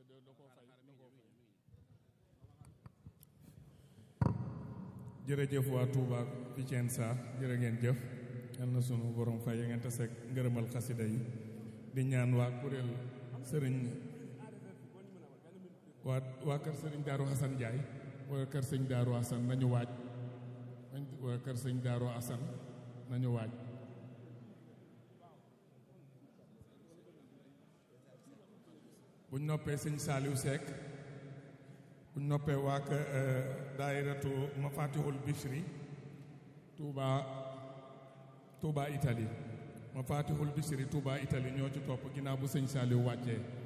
jërëjëf waa Touba Vicenza jërë ngeen jëf yal na sunu borom fay ya ngeen te seeg ngërëmal xasida yi di ñaan waa kuréel sëriñ waa waa kër sëriñ Daaru Xasan Njaay waa kër sëñ Daaru Xasan nañu waaj waa kër sëñ Daaru Xasan nañu waaj buñ noppee sëñ Saaliw Seck buñ noppee waa kër daayiratu Mafatihul Bichri Touba Touba Italie Mafatihul Bichri Touba Italie ñoo ci topp ginnaaw bu sëñ Saaliw wàccee